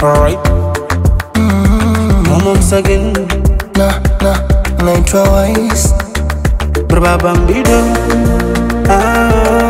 Alright. Mama msagin na na naitwa Wise Baba mbido ah,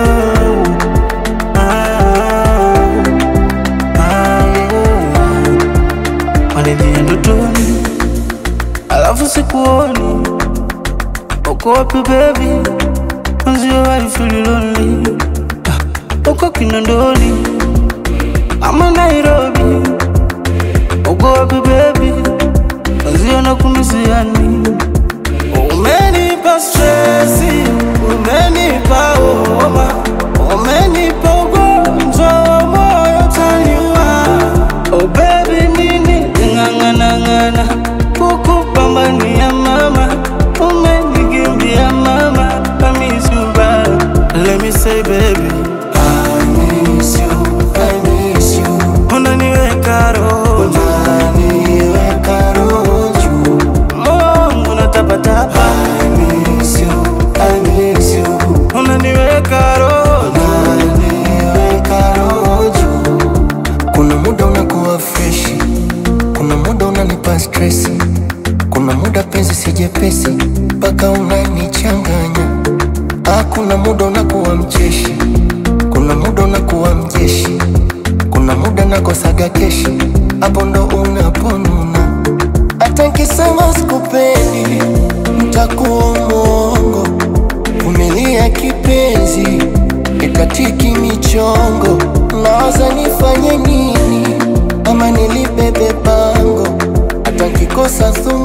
ah, ah, yeah. Wanijia ndotoni alafu sikuoni uko wapi baby Mwenzio I feel lonely Ah, uko Kinondoni ama Nairobi uko wapi baby Mwenzio nakumisiani Umenipa stresi, umenipa homa, umenipa ugonjwa wa moyo taniwa. Oh baby, nini ng'ang'ana ng'ana kukupambania mama, umenikimbia mama, I miss you bad. Let me say baby, I miss you, I miss you unaniweka roho Unaniweka roho juu Mungu natapatapa, I miss you, I miss you unaniweka roho Unaniweka roho juu Kuna muda unakuwa freshi Kuna muda unanipa stresi Kuna muda penzi si jepesi Mpaka unanichanganya Ah, kuna muda unakuwa mcheshi Kuna muda unakuwa mjeshi Kuna muda nakosaga keshi Hapo ndo unaponuna Hata nkisema sikupendi Ntakuwa mwongo Vumilia kipenzi Ikatiki michongo Nawaza nifanye nini Ama nilibebe bango Hata nkikosa thumu